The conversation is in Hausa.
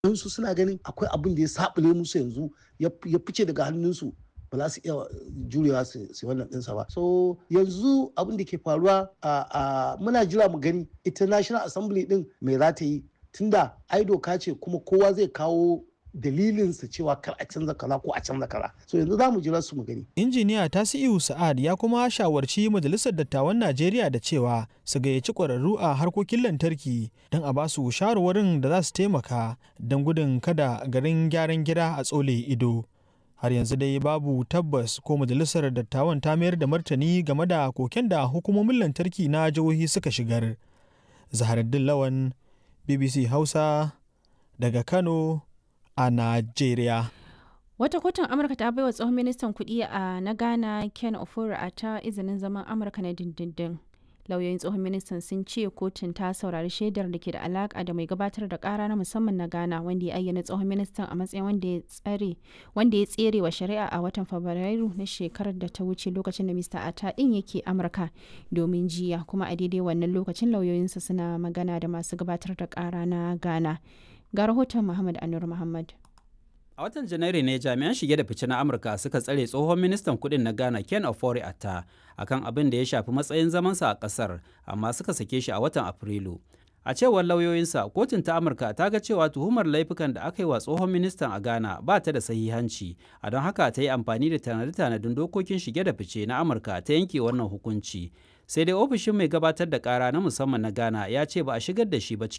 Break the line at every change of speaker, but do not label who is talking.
su suna ganin akwai abin da ya sabule musu yanzu ya fice daga hannunsu ba za su iya jurewa su wannan ɗinsa ba so yanzu abin da ke faruwa a muna jira mu gani ita national assembly din mai za ta yi tunda ai doka ce kuma kowa zai kawo dalilinsa cewa kar a canza kaza ko a canza kaza so yanzu za mu jira su mu gani
injiniya tasi'u sa'ad ya kuma shawarci majalisar dattawan najeriya da cewa su gayyaci ƙwararru a harkokin lantarki don a ba su shawarwarin da za su taimaka don gudun kada garin gyaran gida a tsole ido har yanzu dai babu tabbas ko majalisar dattawan ta mayar da martani game da koken da hukumomin lantarki na jihohi suka shigar zaharaddin lawan bbc hausa daga kano a Najeriya.
Wata kotun Amurka ta baiwa tsohon ministan kuɗi a na Ghana Ken Ofori a ta izinin zaman Amurka na dindindin. Lauyoyin tsohon ministan sun ce kotun ta saurari shaidar da ke da alaka da mai gabatar da kara na musamman na Ghana wanda ya ayyana tsohon ministan a matsayin wanda ya tsare wanda ya tsere wa shari'a a watan Fabrairu na shekarar da ta wuce lokacin da Mr. Ata din yake Amurka domin jiya kuma a daidai wannan lokacin lauyoyinsa suna magana da masu gabatar da kara na Ghana. ga rahoton Muhammad Anur Muhammad.
A watan Janairu ne jami'an shige da fice na Amurka suka tsare tsohon ministan kudin na Ghana Ken Ofori Atta akan abin da ya shafi matsayin zamansa a kasar amma suka sake shi a watan Afrilu. A cewar lauyoyinsa, kotun ta Amurka ta ga cewa tuhumar laifukan da aka yi wa tsohon ministan a Ghana ba ta da sahihanci, a don haka ta yi amfani da tanade-tanadin dokokin shige da fice na Amurka ta yanke wannan hukunci. Sai dai ofishin mai gabatar da kara na musamman na Ghana ya ce ba a shigar da shi ba cikin